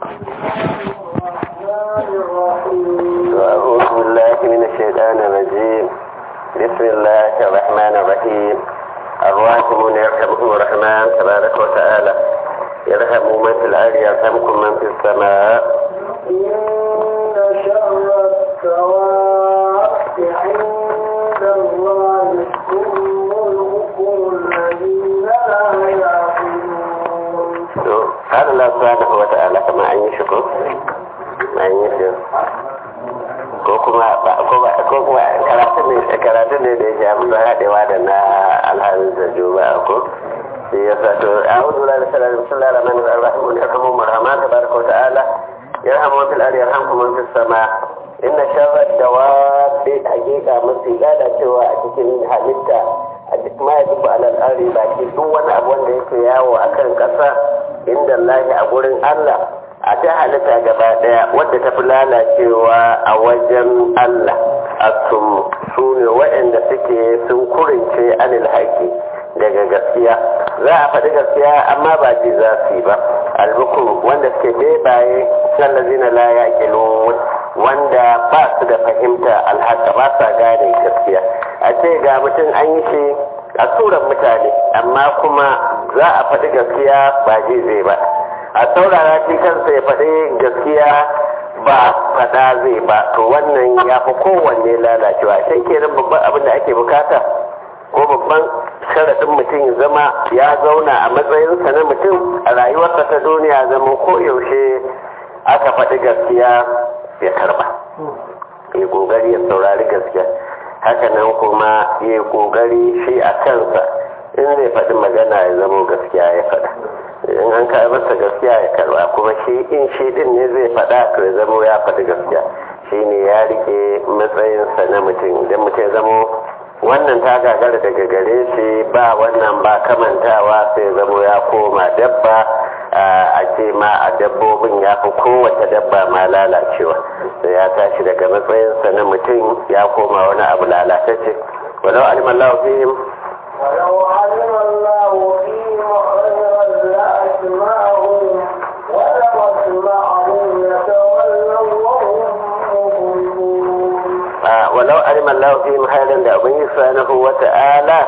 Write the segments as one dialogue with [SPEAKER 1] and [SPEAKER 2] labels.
[SPEAKER 1] أعوذ بالله من الشيطان الرجيم بسم الله الرحمن الرحيم الراحمون يرحمهم الرحمن تبارك وتعالى يرحم من في الأرض يرحمكم من في السماء
[SPEAKER 2] إن شر الدواب عند الله هم البكم الذين لا يعقلون
[SPEAKER 1] قال الله سبحانه وتعالى كما أن يشكر an yi shi ko kuma ko kuma karatun ne karatun ne da ya shafi da haɗewa da na alhamis da juba ko shi ya sa to a hudu da sallar sallar rahman rahim ya kamo marhama ta baraka wa ta'ala ya rahama fil ardi yarhamkum fis sama inna sharra dawabi hakika mafi gada cewa a cikin halitta a duk ma ya duba alal ardi ba ke duk wani abu wanda yake yawo akan ƙasa inda Allah a gurin Allah a ta halitta gaba daya wadda ta fi lalacewa a wajen Allah a su ne waɗanda suke sun kurince anil haƙi daga gaskiya za a faɗi gaskiya amma ba ji za su yi ba albukun wanda suke bebaye sallazina la ya wanda ba su da fahimta alhaka ba sa gane gaskiya a ce ga mutum an yi shi a suran mutane amma kuma za a faɗi gaskiya ba ji zai ba a saurara shi kansa ya faɗi gaskiya ba faɗa zai ba to wannan ya fi kowanne lalacewa sai kenan babban abin da ake bukata ko babban sharaɗin mutum ya zama ya zauna a matsayinsa na mutum a rayuwarsa ta duniya zama ko yaushe aka faɗi gaskiya ya karba ya ƙoƙari ya saurari gaskiya hakanan kuma ya ƙoƙari shi a kansa in zai faɗi magana ya zama gaskiya ya faɗa in an kai masa gaskiya ya karba kuma shi in shi din ne zai faɗa to ya zama ya faɗi gaskiya shi ne ya rike matsayinsa na mutum idan mutum ya zama wannan ta gagara daga gare shi ba wannan ba kamantawa sai ya zama ya koma dabba a ce ma a dabbobin ya fi kowace dabba ma lalacewa sai ya tashi daga matsayinsa na mutum ya koma wani abu lalatacce walau alimallahu fihim
[SPEAKER 2] ولو علم الله فيهم خيرا لأسمعهم ولو أسمعهم يتولوا وهم مؤمنون
[SPEAKER 1] walau alima Allah fi halin da abin subhanahu wa ta'ala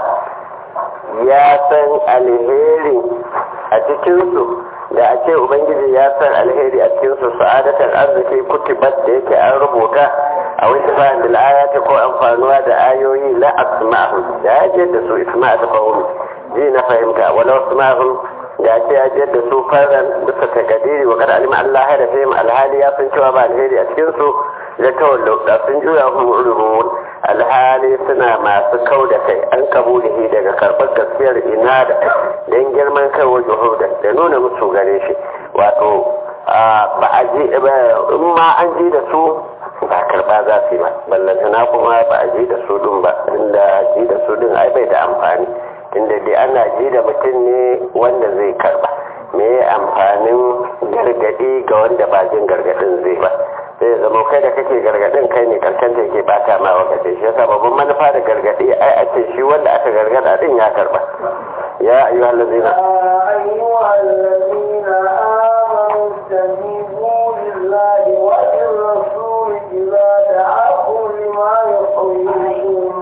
[SPEAKER 1] ya san alheri a cikinsu da a ce ubangiji ya san alheri a cikinsu sa'adatar arziki kutubat da yake an rubuta a wani bayan da ayati ko amfanuwa da ayoyi la asma'u da ya je da su isma'a ta fahim ji na fahimta walau asma'u da ce ya je da su faran bisa takadiri wa kada alima Allah ya da fahim alhali ya san cewa ba alheri a cikinsu ya tawallo da sun juya mu'ridun alhali suna masu kau da kai an kabulihi daga karɓar gaskiyar ina da don girman kai wa juhuda da nuna musu gare shi wato ba a ji in ma an ji da su ba karɓa za su yi ba ballantana kuma ba a ji da su din ba inda ji da su din ai bai da amfani inda dai ana ji da mutum ne wanda zai karɓa me amfanin gargaɗi ga wanda ba jin gargaɗin zai ba sai zama kai da kake gargadin kai ne karshen da yake bata ma wa kace shi yasa babban manufa da gargadi ai a ce shi wanda aka gargada din ya karba ya ayyuha allazina
[SPEAKER 2] أيها الذين آمنوا استجيبوا لله وللرسول إذا دعاكم لما يحييكم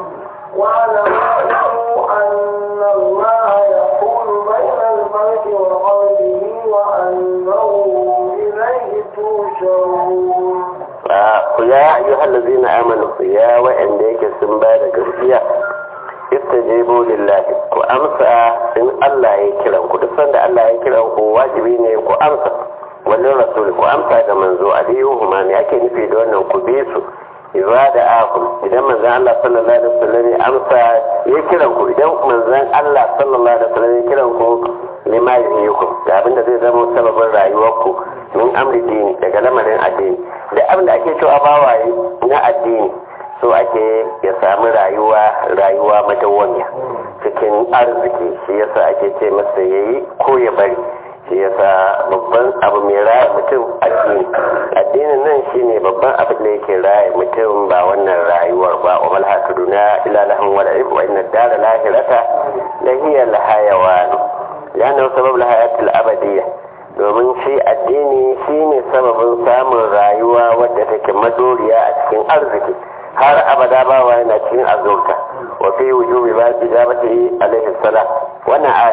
[SPEAKER 2] واعلموا أن الله يحول بين المرء وقلبه وأنه إليه تحشرون
[SPEAKER 1] ku ya ayyuha allazina amanu ya wa'anda yake sun ba da gaskiya istajibu lillahi ku amsa in Allah ya kiran ku duk sanda Allah ya kiran ku wajibi ne ku amsa wannan rasul ku amsa da manzo aliyuhu ma ne ake nufi da wannan ku bi su idza da akum idan manzon Allah sallallahu alaihi wasallam ya amsa ya kiran ku idan manzon Allah sallallahu alaihi wasallam ya kiran ku lima yuhyikum da abin da zai zama sababin rayuwarku min amri dini daga lamarin addini da abin da ake cewa bawaye na addini so ake ya samu rayuwa rayuwa madawwamiya cikin arziki shi yasa ake ce masa yayi ko ya bari shi yasa babban abu mai raya mutum addini addinin nan shine babban abin da yake raya mutum ba wannan rayuwar ba wa mal hakaduna ila lahum wa la'ib wa inna dara lahirata la hiya al hayawan lana sabab al hayatil abadiyya domin shi addini shine sababin samun rayuwa wadda take madoriya a cikin arziki har abada bawa yana cikin azurka wa fi wujubi ba ijabati alaihi salam wannan aya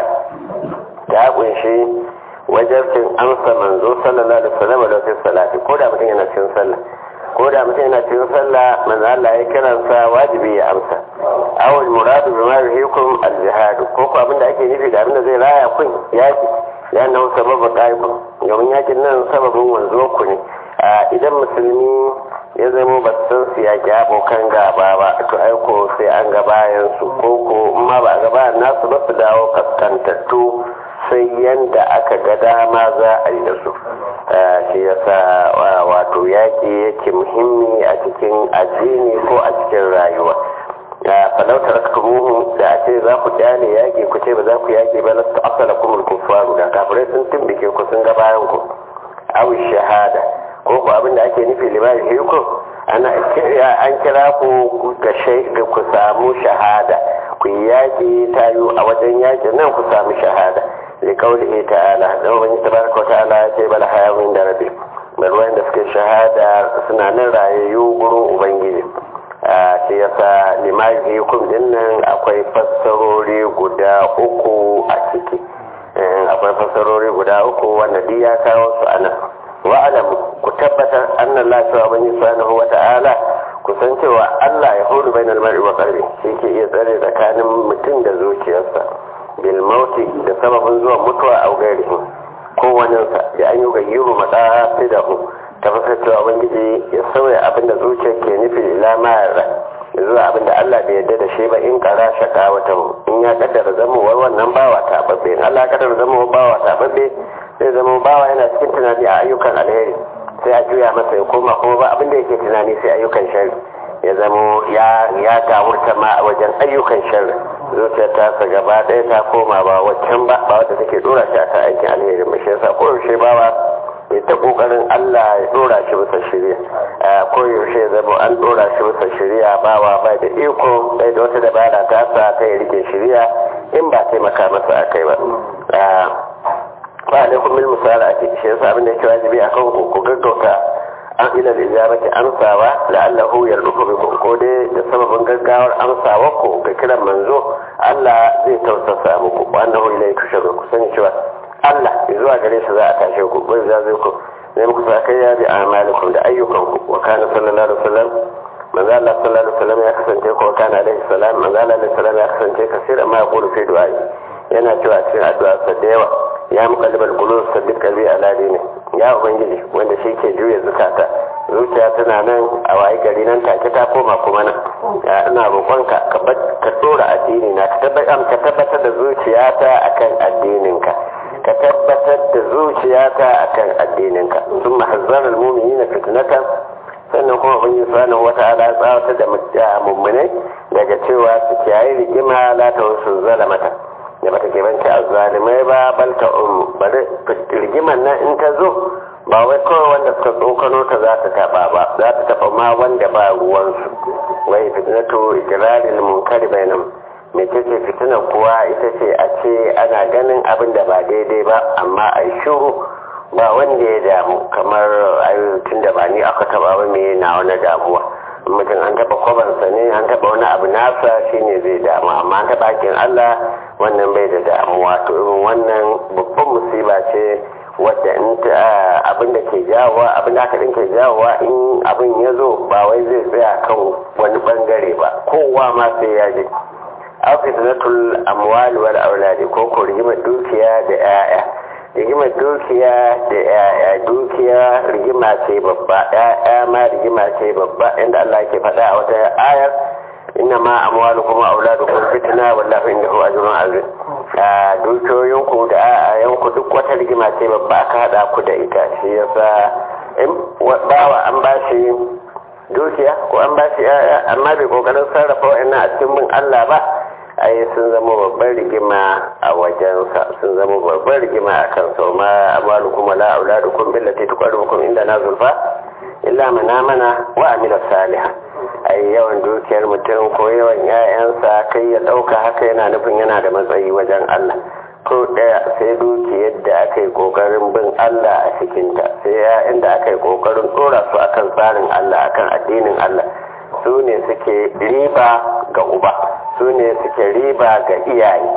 [SPEAKER 1] ta kunshi wajabcin amsa manzo sallallahu alaihi wasallam da fi salati ko da mutum yana cikin sallah ko da mutum yana cikin sallah manzo Allah ya kiransa wajibi ya amsa awal muradu bima yuhikum al-jihad ko ko abinda ake nufi da abinda zai raya kun yaki ya nan sababin ɗaikun domin yakin nan sababin wanzo ku ne idan musulmi ya zama ba san su yaƙi abokan gaba ba to aiko sai an ga bayan su ko ko ma ba a ga bayan nasu ba su dawo kaskantattu sai yanda aka ga dama za a yi da su shi yasa wato yaƙi yake muhimmi a cikin addini ko a cikin rayuwa falau taraktumuhu da a ce za ku kyale yaƙi ku ce ba za ku yaƙi ba lasu asala kumul kufaru da kafirai sun tumbike ku sun ga bayan ku aw shahada ko ku abin da ake nufi limani hukum ana an kira ku ga ga ku samu shahada ku yi yaƙi tayo a wajen yaƙin nan ku samu shahada li qawlihi ta'ala da wani tabaraka ta'ala ya ce bal hayawin da rabbi bal wanda suke shahada suna nan rayayyu gurin ubangiji shi yasa limahi hukum din nan akwai fassarori guda uku a ciki akwai fassarori guda uku wanda duk ya kawo su anan wa'alam ku tabbatar anna Allah subhanahu subhanahu wa ta'ala ku san cewa Allah ya huru bainal mar'i wa qalbi shi ke iya tsare tsakanin mutum da zuciyarsa bil mauti da sababin zuwa mutuwa a gairihi ko waninsa da an yi gayyiru matsasidahu ta fasar cewa ubangiji ya sauya abinda zuciyar ke nufi ila ma'ara zuwa abinda Allah bai yarda da shi ba in kara shaka wata in ya kaddara zamowar wannan bawa tababbe in Allah kaddara zamowar bawa tababbe zai zama bawa yana cikin tunani a ayyukan alheri sai a juya masa ya koma kuma ba abinda yake tunani sai ayyukan shari ya zamo ya ya gawurta ma a wajen ayyukan shari zuciyar ta sa gaba ɗaya ta koma ba waccan ba ba wadda take dora shi akan aikin alheri ba shi yasa koyaushe bawa ya ta kokarin Allah ya dora shi bisa shirya ko yaushe zama an dora shi bisa shirya bawa bai da iko bai da wata dabara ta sa ta yi rike shirya in ba taimaka masa akai ba ba alaikum bil musalati shi yasa abin da yake wajibi akan ku ku gaggauta an ila ijabati amsawa la'allahu yardufu bikum ko dai da sababin gaggawar amsawa ku ga kiran manzo Allah zai tausasa muku wa annahu ilayhi tusharu ku sani cewa Allah zuwa gare shi za a tashe ku bai za zai ku ne muku sakayya bi amalikum da ayyukanku wa kana sallallahu alaihi wasallam manzo Allah sallallahu alaihi wasallam ya kasance ko kana alaihi salam manzo Allah alaihi salam ya kasance kasira ma yaqulu fi du'a yana cewa cikin addu'a sa da yawa ya muqallibal qulub sabbit qalbi ala dini ya ubangiji wanda shi ke juya zukata zuciya tana nan a wayi gari nan take ta koma kuma nan ina roƙonka ka ka dora addini na ka tabbatar da zuciyata akan addininka ka tabbatar da zuciyata akan addininka sun mahazzarar mumini na fitnatan sannan kuma ubangiji subhanahu wata'ala ya tsawatar da mummunai daga cewa su kiyaye rigima la ta wasu zalamata da bata ke banci a zalimai ba balta um bari rigiman nan in ta zo ba wai kawai wanda suka tsokano ta za ta taba ba za ta taba ma wanda ba ruwansu wai fitnatu ikirarin munkari bainam mai ce fitinar kuwa ita ce a ce ana ganin abin da ba daidai ba amma a shuru ba wanda ya damu kamar tun da ba ni aka taba ba mai na wani damuwa mutum an taba kwabansa ne an taba wani abu nasa shine zai damu amma an taba hakin Allah wannan bai da damuwa to irin wannan babban musiba ce wadda in ta abin da ke jawowa abin da aka ke jawowa in abin ya zo ba wai zai tsaya kan wani bangare ba kowa ma sai ya je afisnatul amwali wal auladi ko ko rigimar dukiya da 'ya'ya rigimar dukiya da 'ya'ya dukiya rigima ce babba 'ya'ya ma rigima ce babba inda Allah ke faɗa a wata ayar inna ma amwalukum wa auladukum fitna wallahu indahu ajrun azim a dukiyoyinku da 'ya'yanku duk wata rigima ce babba aka haɗa ku da ita shi yasa in bawa an bashi dukiya ko an bashi 'ya'ya amma bai kokarin sarrafa wa'annan a cikin bin Allah ba ai sun zama babban rigima a wajensa sun zama babban rigima a kan sau ma amalu kuma la auladu kun billati tuqarribukum inda na zulfa illa mana mana wa amila salihah ai yawan dukiyar mutum ko yawan 'ya'yansa kai ya dauka haka yana nufin yana da matsayi wajen Allah ko daya sai dukiyar da aka yi kokarin bin Allah a cikinta sai gaskiya inda aka yi kokarin tsora su akan tsarin Allah akan addinin Allah su ne suke riba ga uba su ne suke riba ga iyaye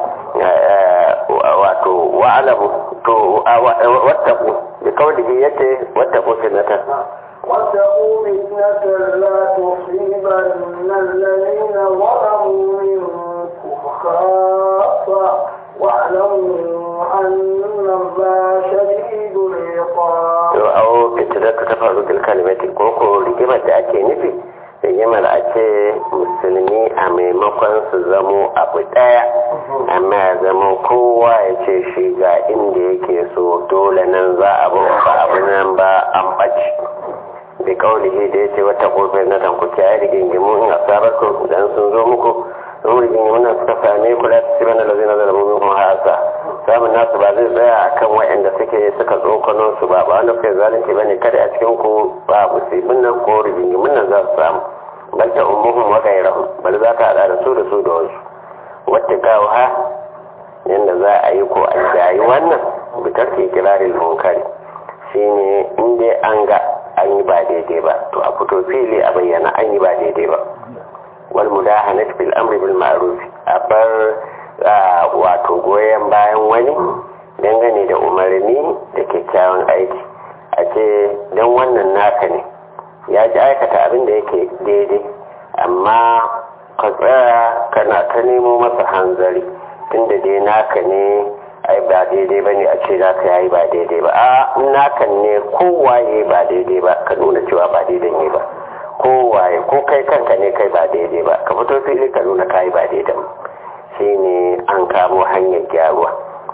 [SPEAKER 1] wato wa'alamu to wattaku da kawai yace wattaku sinatan
[SPEAKER 2] واتقوا فتنة لا تصيبن الذين ظلموا منكم خاصة واعلموا أن الله شديد العقاب.
[SPEAKER 1] أو فتنة تفرق الكلمة كوكو rigimar da ake nufi rigimar a ce musulmi a maimakon su zamo abu ɗaya amma ya zama kowa ya ce shi ga inda yake so dole nan za a ba abu nan ba an ɓaci da kaulihi da ya ce wata kofar na tanku kiyaye rigingimu in asabar ku dan sun zo muku in rigingimu nan suka same ku da su bana da zai nazara mu kuma hasa samun nasu ba zai tsaya akan waɗanda suke suka tsokano su ba ba wanda kai zalunci bane kada a cikin ku ba musibin nan ko rigingimun nan za su samu bal ta ummuhum wa ghayrahum bal za ka hada da su da su da wasu wata kawo ha yanda za a yi ko an jayi wannan bitar ke kirarin munkari shine in dai an ga an yi ba daidai ba to a fito fili a bayyana an yi ba daidai ba wal mudahanat bil amri bil ma'ruf a bar wato goyen bayan wani dangane da umarni da kyakkyawan aiki a ce don wannan naka ne ya ji aikata abin da yake daidai amma ka tsaya kana ta nemo masa hanzari tunda dai naka ne ai ba daidai ba ne a ce naka yayi ba daidai ba a nakan ne kowaye ba daidai ba ka nuna cewa ba daidai ne ba kowaye ko kai kanka ne kai ba daidai ba ka fito fili ka nuna kai ba daidai ba shine an kamo hanyar gyaruwa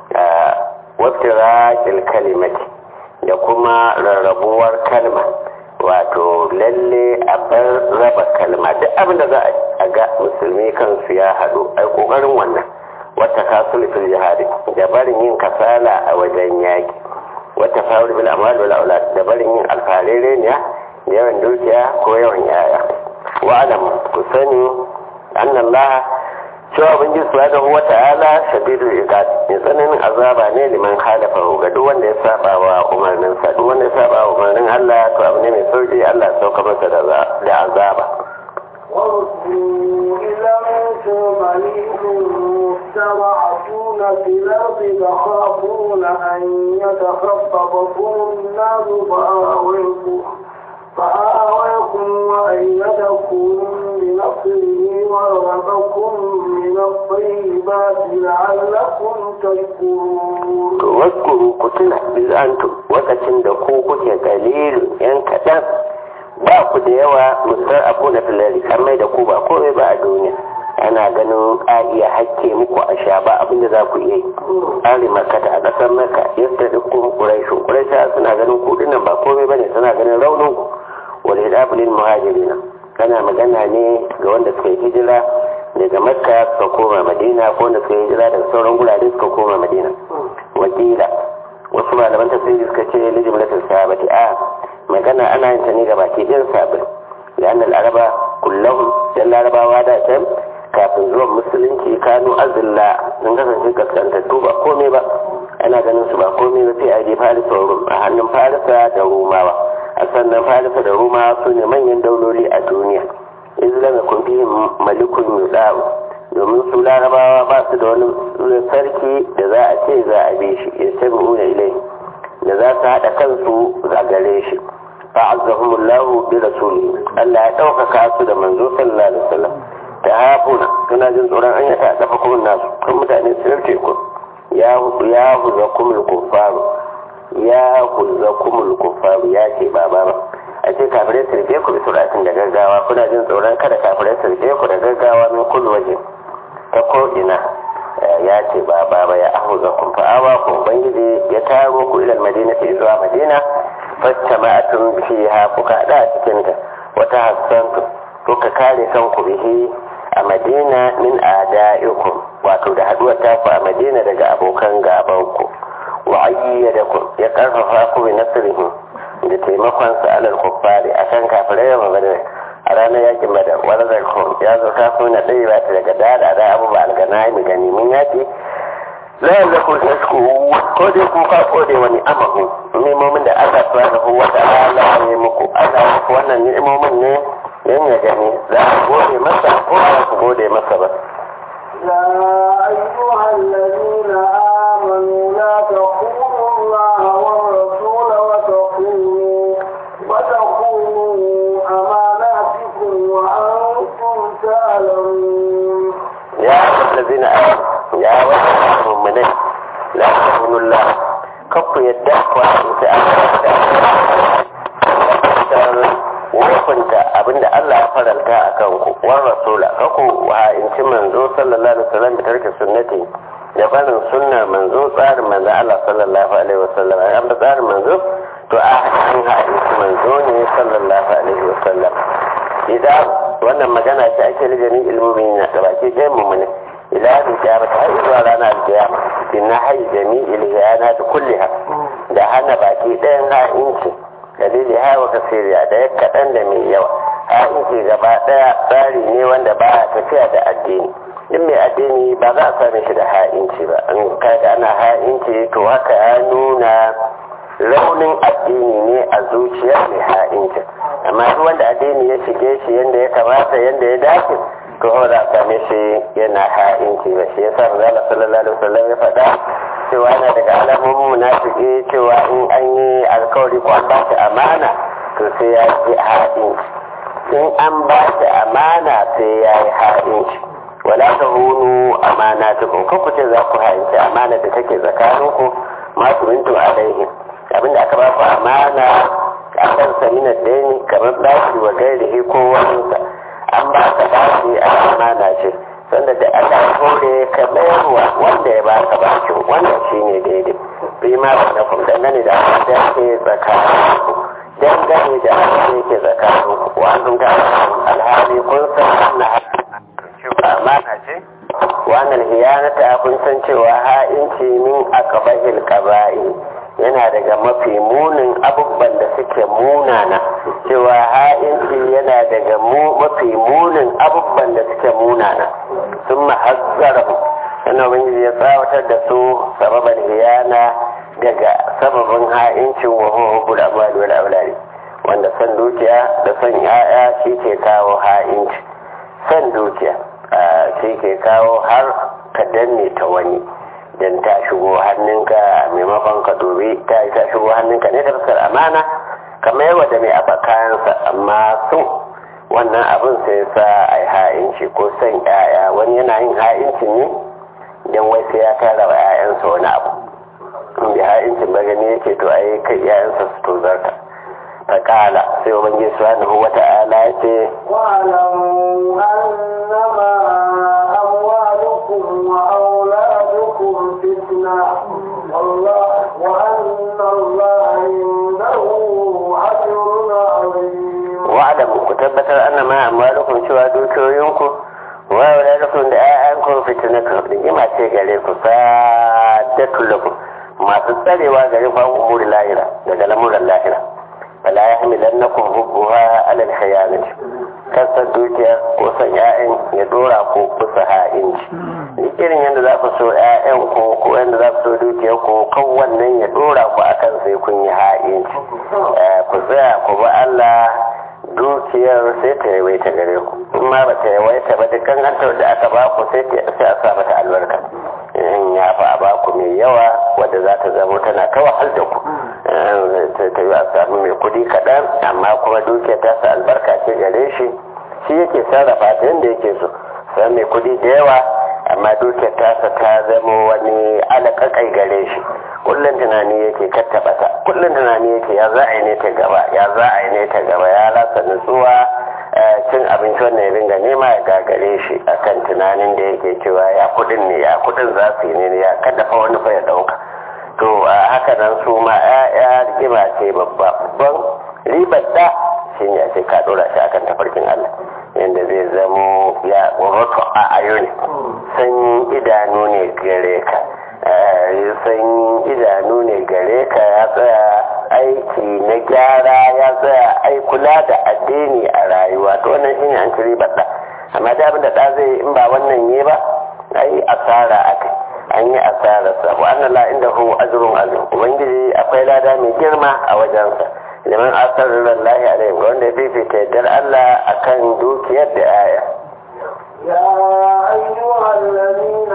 [SPEAKER 1] wabtiraƙil kalimati da kuma rarrabuwar kalma wato lalle a bar raba kalma duk abin da za a ga musulmi kansu ya haɗu ai ƙoƙarin wannan wata kasul fil jihadi da barin yin kasala a wajen yaki wata fawul bil amal wal aulad da barin yin alfarere ne da yawan dukiya ko yawan yaya wa alam ku sani annallaha cewa ubangiji subhanahu wa ta'ala shadidul iqab mai tsananin azaba ne liman halafa ga duk wanda ya saba wa umarnin sa duk wanda ya saba wa umarnin Allah to abu ne mai sauki Allah ya sauka masa da azaba
[SPEAKER 2] وردوا إلى موسى مليك مستضعفون في الأرض تخافون أن يتخطفكم الناس فآويكم فآويكم وأيدكم بنصره ورزقكم من الطيبات لعلكم تشكرون.
[SPEAKER 1] واذكروا كتنا إذ أنتم وقتن دقوق قليل ينكتب ba ku da yawa musar abu na filari an mai da ku ba komai ba a duniya ana ganin a iya hakke muku a sha ba abin da za ku iya yi ali makata a ƙasar maka yadda duk kun ƙuraishin ƙuraisha suna ganin ku dinnan ba komai ba ne suna ganin raunin ku wal hidabulil muhajirina kana magana ne ga wanda suka yi hijira daga makka suka koma madina ko wanda suka yi hijira daga sauran gurare suka koma madina wakila wasu malaman tafsiri suka ce lijimlatul sahabati a magana ana yin ta ne ga baki ɗin sabin da annal araba kullum yan larabawa da can kafin zuwan musulunci kanu azilla sun kasance kaskantattu ba komai ba ana ganin su ba komai ba sai a je farisa rum a hannun farisa da rumawa a sannan farisa da rumawa su ne manyan dauloli a duniya izlama kun fi malikun yudawu domin su larabawa ba su da wani sarki da za a ce za a bi shi ya tabi una ilai da za su haɗa kansu zagare shi فعزهم الله برسوله ألا يتوقع كاسو da manzo sallallahu alaihi wasallam ta hafuna kana jin tsoron an yata dafa kuma nasu kan mutane su rarce ku ya ya huza kumul kufaru ya huza kumul kufaru ya ce baba ba a ce kafirai su rike ku bi suratin da gaggawa kuna jin tsoron kada kafirai su rike ku da gaggawa min kullu waje ta ko ina ya ce baba ba ya ahuza kun fa'awa ku ubangiji ya taro ku ilal madina zuwa madina fattama'atun fiha kuka hada a cikin ta wata hassantu kuka kare kanku bihi a madina min ada'ikum wato da haduwar taku a madina daga abokan gabanku wa ayyadakum ya karfafa ku bi nasrihi da taimakon sa alal kuffari akan kafirai da magana a ranar yakin badar wani zarkun ya zo ta kuna ɗaya ba ta daga dada da abubuwa algana mai ganimin yaki la yallaku tashku ko dai ku ka kode wani amahu ni'imomin da Allah subhanahu wa ta'ala ya yi muku Allah ya muku wannan ni'imomin ne yan ya gani za ku gode masa ko ba ku gode masa ba
[SPEAKER 2] يا أيها الذين آمنوا لا تخونوا الله والرسول وتخونوا وتخونوا أماناتكم وأنتم تعلمون
[SPEAKER 1] يا أيها الذين آمنوا يا وحي المؤمنين لا تخونوا الله كفوا يدك وأنت hukunta abinda Allah ya faranta a kanku war rasula kaku wa inci manzo sallallahu alaihi wasallam da tarki sunnati da barin sunnar manzo tsarin manzo Allah sallallahu alaihi wasallam an ba tsarin manzo to a an ha inci manzo ne sallallahu alaihi wasallam idan wannan magana ce ake lijani ilmomi na da baki ɗayan mummuni ila da kiyama ta har zuwa ranar alkiyama bin na hayi jami'il hiyana da kulliha da hana baki ɗayan ha'inci dalili hawa kasiriya da ya kaɗan da mai yawa ha'inci gaba ɗaya tsari ne wanda ba a tafiya da addini duk mai addini ba za a same shi da ha'inci ba an kaga ana ha'inci to haka ya nuna raunin addini ne a zuciyar mai ha'inci amma duk wanda addini ya shige shi yadda ya kamata yadda ya dace to ba za a same shi yana ha'inci ba shi yasa manzo sallallahu alaihi wasallam ya faɗa cewa yana daga alamomin munafiki cewa in an yi alkawari ko an ba shi amana to sai ya yi ha'inci in an ba shi amana sai ya yi ha'inci wala ta hunu amana tukun ko ku ce za ku ha'inci amana da take tsakaninku masu mintu alaihim abinda aka ba ku amana a kan samina dani kamar bashi wa gairihi ko waninsa an ba ka bashi a amana ce sanda da aka kore ka mayarwa wanda ya baka bakin wannan shi ne daidai bi ma ba na kuma dangane da abin da ke tsakaninku dangane da abin da yake tsakaninku wannan ga alhali kun san wannan cewa amana ce wannan hiyanata kun san cewa ha'inci min akabahil qaba'i yana daga mafi munin abubuwan da suke munana cewa ha'inci yana daga mafi munin abubuwan da suke munana sun mahazzara yana ubangiji ya tsawatar da su sababan hiyana daga sababin ha'incin wa hubbul amwali wal auladi wanda san dukiya da son ya'ya shi ke kawo ha'inci san dukiya shi ke kawo har ka danne ta wani dan ta shigo hannunka maimakon ka dobe ta ta shigo hannunka ne ta fuskar amana kamar yawa da mai a kayansa amma su wannan abin sai sa a yi ha'inci ko son yaya wani yana yin ha'inci ne don wai sai ya tara wa 'ya'yansa wani abu in bi ha'incin ba gani yake to ai kai 'ya'yansa su tozarta ta kala sai ubangiji subhanahu wata'ala ya ce
[SPEAKER 2] واعلموا أنما أموالكم وأولادكم فتنة والله وأن الله عنده أجر عظيم
[SPEAKER 1] wa'adamu ku tabbatar anna ma amwalukum cewa dukiyoyinku wa auladukum da ƴaƴanku fitnatu rigima ce gare ku sadatu lakum masu tsarewa gare ku an umuri lahira daga lamuran lahira fala yahmilannakum hubbuha ala al-khiyanati kasar dukiya ko san ƴaƴan ya dora ku bisa ha'inci duk irin yadda za ku so ƴaƴan ku ko yadda za ku so dukiyar ku kan wannan ya dora ku akan sai kun yi ha'inci ku tsaya ku bi Allah dukiyar sai ta yawaita gare ku in ma ba ta yawaita ba dukkan hantar da aka ba ku sai a sa mata albarka in ya fa a ba ku mai yawa wadda za ta zama tana ta wahal da ku ta yi a samu mai kudi kaɗan amma kuma dukiyar ta sa albarka ce gare shi shi yake sarrafa ta yadda yake so sai mai kudi da yawa amma dukiyar tasa ta zama wani alaƙaƙai gare shi kullum tunani yake kattaba ta kullum tunani yake ya za a yi ne ta gaba ya za a yi ne ta gaba ya rasa nutsuwa cin abinci wannan ya ringa nema ya gagare shi akan tunanin da yake cewa ya kudin ne ya kudin za su yi ne ya kada fa wani fa ya dauka to a haka nan su ma ya rigima ce babba babban ribar da shi ne a ce ka dora shi akan tafarkin Allah yadda zai zamo ya roto a ayo ne sanyin idanu ne gare ka sanyin idanu ne gare ka ya tsaya aiki na gyara ya tsaya ai kula da addini a rayuwa to wannan shine an ci ribar da amma da abin da ɗa zai in ba wannan ne ba ai asara aka an yi asararsa wa annan la inda hu ajrun azim ubangiji akwai lada mai girma a wajensa liman asarar lahi alaihi ga wanda ya fifita yardar Allah akan dukiyar da aya
[SPEAKER 2] يا أيها الذين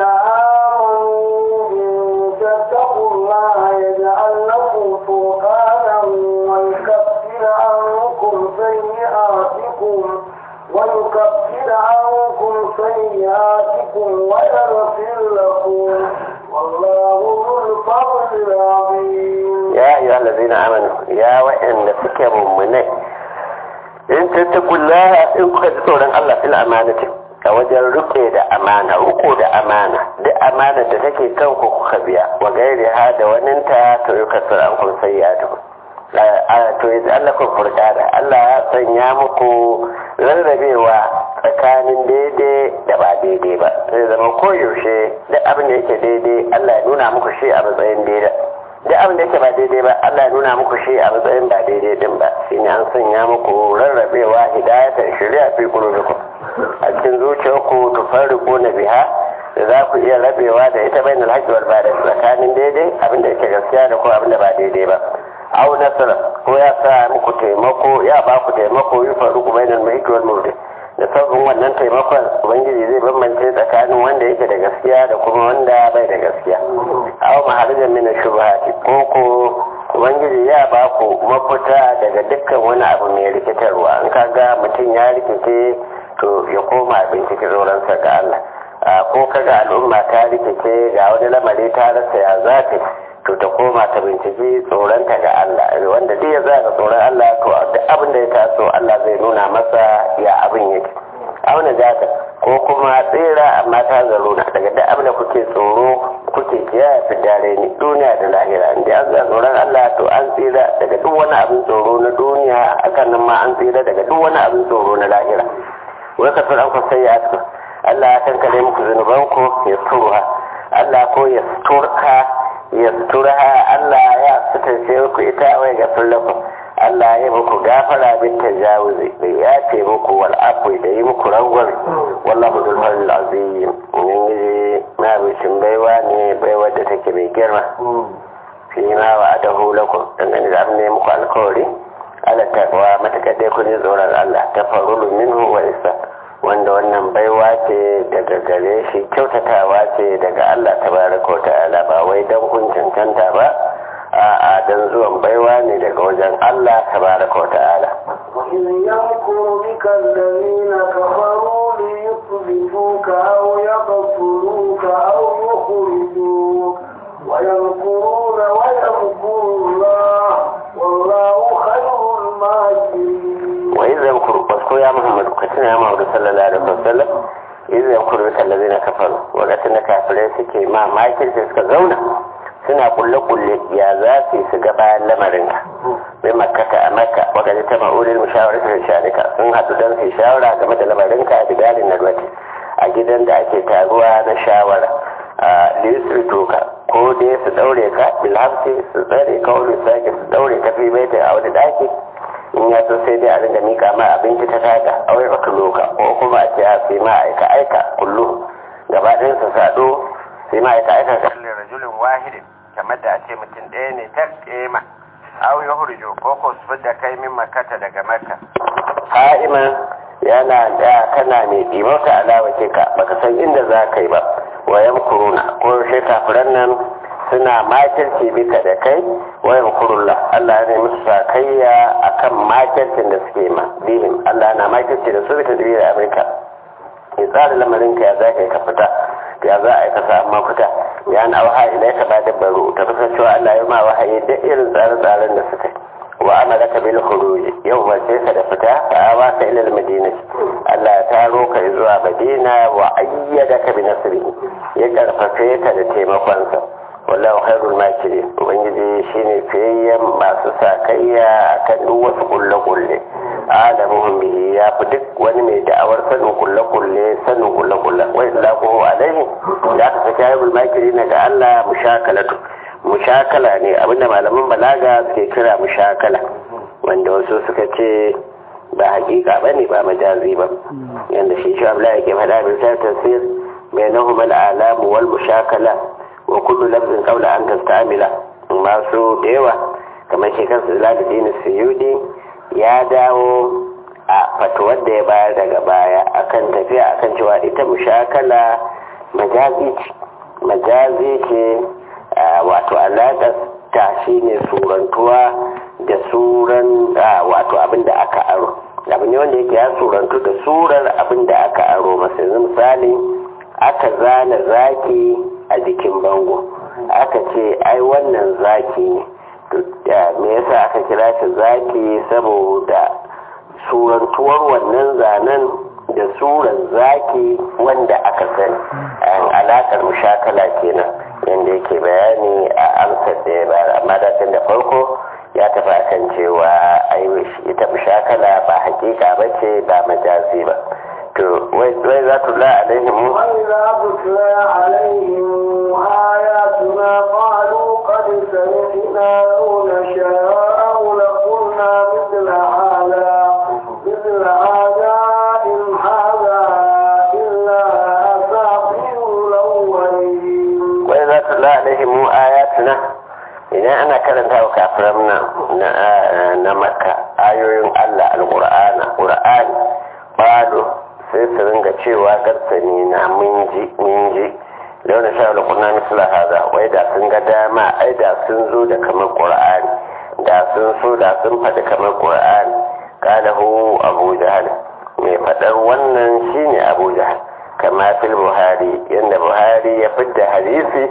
[SPEAKER 2] آمنوا إن تتقوا الله يجعل لكم فرقانا ويكفر عنكم سيئاتكم ويكفر عنكم سيئاتكم ويغفر لكم والله ذو الفضل العظيم
[SPEAKER 1] ya ayyuha allazina amanu ya wa'anda suke mummunai in tattaqullaha in kuka ji tsoron Allah fil amanati a wajen rike da amana ruko da amana duk amana da take kan ku kuka biya wa gairi ha da waninta to yi kasar an kun sai ya to yanzu Allah kun furkada Allah ya sanya muku rarrabewa tsakanin daidai da ba daidai ba zai zama koyaushe duk abin da yake daidai Allah ya nuna muku shi a matsayin daidai duk abin da yake ba daidai ba Allah ya nuna muku shi a matsayin ba daidai din ba shine an sanya muku rarrabewa hidayatar shari'a fi qulubikum a cikin zuciyarku tufarriqu na biha da za ku iya rabewa da ita bainal haqqi wal batil tsakanin daidai abin da yake gaskiya da ko abin da ba daidai ba aw nasara ko ya sa muku taimako ya ba ku taimako yi faru bainal mahiki wal murdi da sauran wannan taimakon ubangiji zai bambance tsakanin wanda yake da gaskiya da kuma wanda bai da gaskiya aw maharajan min shubhati ko ko ubangiji ya ba ku mafita daga dukkan wani abu mai rikitarwa in kaga mutum ya rikice to ya koma bincike tsoronsa ga Allah ko kaga al'umma ta rikice ga wani lamari ta rasa ya zafi to ta koma ta binciki tsoronta ga Allah wanda duk ya zaga tsoron Allah to duk abin da ya taso Allah zai nuna masa ya abin yake auna jaka ko kuma tsira amma ta zaruna daga duk abin da kuke tsoro kuke kiyaye fi dare ni duniya da lahira inda an zaga tsoron Allah to an tsira daga duk wani abin tsoro na duniya akan nan ma an tsira daga duk wani abin tsoro na lahira wai ka tsoron ku sai ya Allah ya kankare muku zunubanku ya turha Allah ko ya turka yasturha Allah ya sutarce ku ita wai ga lakum Allah ya muku gafara bin tajawuzi da ya ce muku wal afwi da yi muku rangwar wallahu dhul fadl azim in yi na bishin baiwa ne baiwa da take mai girma fi ma wa adahu lakum dangane da abin ne muku alkawari ala taqwa matakar dai kun tsoron Allah tafarrulu minhu wa isa wanda wannan baiwa ce daga gare shi kyautatawa ce daga Allah tabaraka ta'ala ba wai dan kun cancanta ba a'a dan zuwan baiwa ne daga wajen Allah tabaraka ta'ala
[SPEAKER 2] وإذ يمكر بك الذين كفروا ليثبتوك أو يقتلوك أو يخرجوك ويمكرون ويمكر الله والله خير الماكرين
[SPEAKER 1] wa idza yamkuru wasu ya muhammadu ka tuna ya muhammadu sallallahu alaihi wasallam idza yamkuru bika allazina kafaru wakacin da kafirai suke ma makirci suka zauna suna kulle kulle ya za su yi su ga bayan lamarinka bai makkata a makka wakacin ta ma'urin mushawarar ta shanika sun haɗu don su yi shawara game da lamarinka a bigalin narwati a gidan da ake taruwa na shawara a lissu toka ko dai su daure ka bilhamsi su tsare ka wani sake su daure ka fi bai a wani daki in ya so sai dai a ringa mika ma abinci ta taga a wai baka loka ko kuma a ce a sai ma aika aika kullu gaba ɗayan su sado sai ma aika aika ga rajulin wahidin kamar da a ce mutum ɗaya ne ta kema aw ya hurjo ko ko su fidda kai min makata daga makka ha'iman yana da kana mai ɗimauta alawa ke ka baka san inda za ka yi ba wayan kuruna ko shi kafiran nan suna makirci bika da kai wayan kurulla Allah ya musu sakayya akan makircin da suke ma bihim Allah na makirci da su bita da Amurka ya tsara lamarin ka ya za ka yi ka fita ya za a yi ka samu mafita ya na wahayi da ya ba da baro ta kusa cewa Allah ya ma wahayi da irin tsare-tsaren da suka yi wa amara ka bil khuruj yau ba sai ka da fita fa awa ka ila madina Allah ya taro ka zuwa Madina wa ayyadaka bi nasrihi ya karfafe ka da taimakonsa wallahu khairul makirin ubangiji shine fiyayyen masu sakayya akan duk wasu kulle kulle alamuhum bihi ya fi duk wani mai da'awar sanin kulle kulle sanin kulle kulle wa illahu alaihi da aka saki khairul makirin ga Allah mushakalatu mushakala ne abinda malaman balaga suke kira mushakala wanda wasu suka ce ba hakika bane ba majazi ba yanda shi shi Abdullahi yake faɗa bisa tafsir bainahuma al-alam wal mushakala wa kullu lafzin qabla an tastamila masu da yawa kamar shi kansa Zalaluddin Suyudi ya dawo a fatuwar da ya bayar daga baya akan tafiya akan cewa ita mushakala majazi ce majazi ce wato alaƙar ta shi ne surantuwa da suran wato abin da aka aro abu ne wanda yake ya surantu da surar abin da aka aro masu yanzu misali aka zana zaki a jikin bango aka ce ai wannan zaki ne me yasa aka kira shi zaki saboda surantuwar wannan zanen da surar zaki wanda aka sani alaƙar mushakala kenan yadda yake bayani a amsar da ya bayar amma da da farko ya tafi akan cewa ita mushakala ba hakika ba ce ba majazi ba to wai za tu la alaihim
[SPEAKER 2] وإذا تتلى عليهم آياتنا قالوا قد سمعنا لو نشاء لقلنا مثل هذا مثل هذا إن هذا إلا أساطير الأولين
[SPEAKER 1] wai za tu la alaihim ayatuna idan ana karanta wa kafiran nan na makka ayoyin Allah alqur'ana qur'ani bado sai su ringa cewa garsani na mun ji mun ji launa sha da kunna misla haza wai da sun ga dama ai da sun zo da kamar qur'ani da sun so da sun faɗi kamar qur'ani qalahu abu jahal mai faɗar wannan shine abu jahal kama fil buhari yanda buhari ya fidda hadisi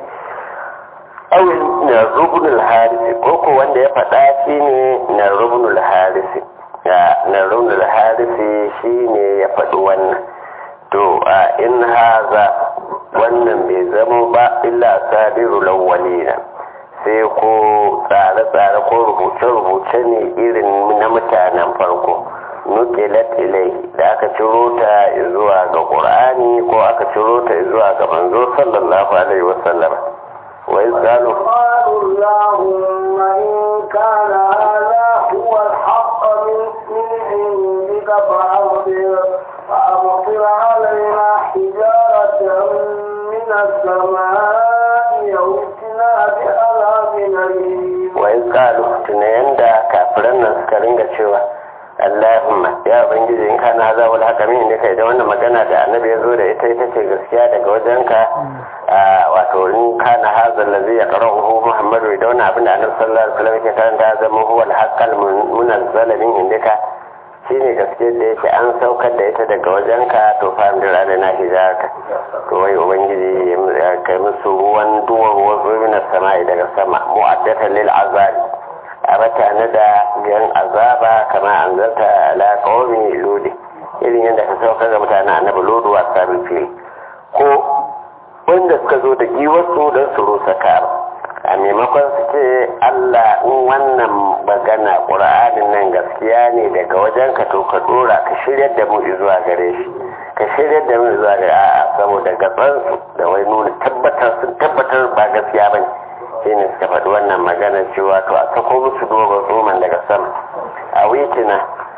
[SPEAKER 1] awin na rubnul harisi ko ko wanda ya faɗa shine na rubnul harisi na rubnul harisi shine ya faɗi wannan to a in haza wannan bai zama ba illa sabiru lawwalina sai ko tsare-tsare ko rubuce-rubuce ne irin na mutanen farko nukilat ilai da aka ciro ta zuwa ga ƙur'ani ko aka ciro ta zuwa ga manzo sallallahu alaihi wasallam wa izgalu
[SPEAKER 2] قالوا اللهم إن كان هذا هو الحق من من عندك فأمطر فأمطر علينا حجارة من السماء أو ائتنا بعذاب أليم
[SPEAKER 1] wa izgalu tunayen da kafiran nan suka ringa cewa Allahumma ya ubangiji in kana za wal haka min da kai da wannan magana da annabi ya zo da ita ita ce gaskiya daga wajenka wato in kana hazal ladzi yaqra'uhu Muhammadu da wannan abin da annabi sallallahu alaihi wasallam yake karanta ya zama huwa al-haqqal munazzala min indika shine gaskiyar da yake an saukar da ita daga wajenka to fa amdir alaina hijaraka to wai ubangiji ya kai musu ruwan duwar wasu min samai daga sama mu'addatan lil azabi a mata da yan azaba kama an zarta ala kawami lodi irin yadda ka sauka ga mutanen annabi lodu a sabin fili ko wanda suka zo da giwarsu don su rusa kara a maimakon su ce allah in wannan magana ƙura'anin nan gaskiya ne daga wajen ka to ka dora ka shiryar da mu zuwa gare shi ka shiryar da mu zuwa gare a'a saboda gatsansu da wai nuna tabbatar sun tabbatar ba gaskiya ba ne shi ne suka faɗi wannan magana cewa to a sako musu dogon tsoman daga sama a witina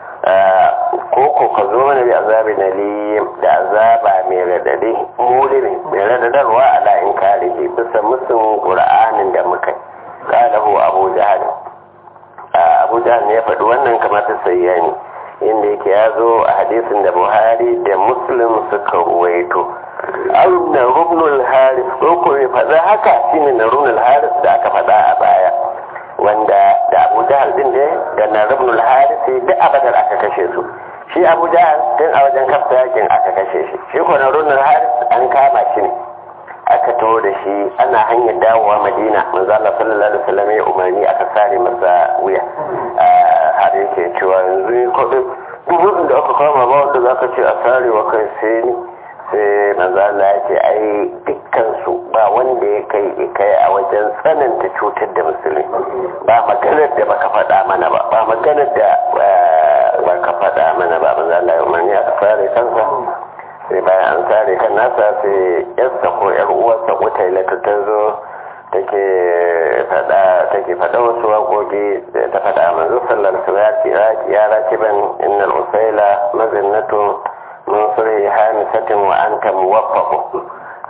[SPEAKER 1] ko ko ka zo mana da azabi na liyim da azaba mai radadi mulimi mai radadarwa a la'in karihi bisa musun ƙura'anin da muka ƙalahu abu jahal abu jahal ne ya faɗi wannan kamar ta sayyani inda yake ya zo a hadisin da buhari da muslim suka ruwaito au na rubnul haris ko ko ya faɗa haka shine na rubnul haris da aka faɗa a baya wanda da abu jahal din da da na rubnul haris duk a badar aka kashe su shi abu jahal tun a wajen kafta yakin aka kashe shi shi ko na rubnul haris an kama shi ne aka taho da shi ana hanyar dawowa madina manzo Allah sallallahu alaihi wasallam ya umarni aka sare masa wuya har yake cewa yanzu ko duk da aka kama ba wanda zaka ce a sare wa kai sai ni sai manzo Allah ya ce ai dukkan su ba wanda ya kai kai a wajen tsananta cutar da musulmi ba maganar da baka faɗa mana ba ba maganar da baka faɗa mana ba manzo Allah ya umarni aka sare kansa sai bayan an sare kan nasa sai yarsa ko yar uwarsa ko tailata ta zo take fada take fada wasu waƙoƙi ta fada manzo sallar salati ya rakiban innal usaila mazinnatu min sulhi hamisatin wa anta muwaffaqu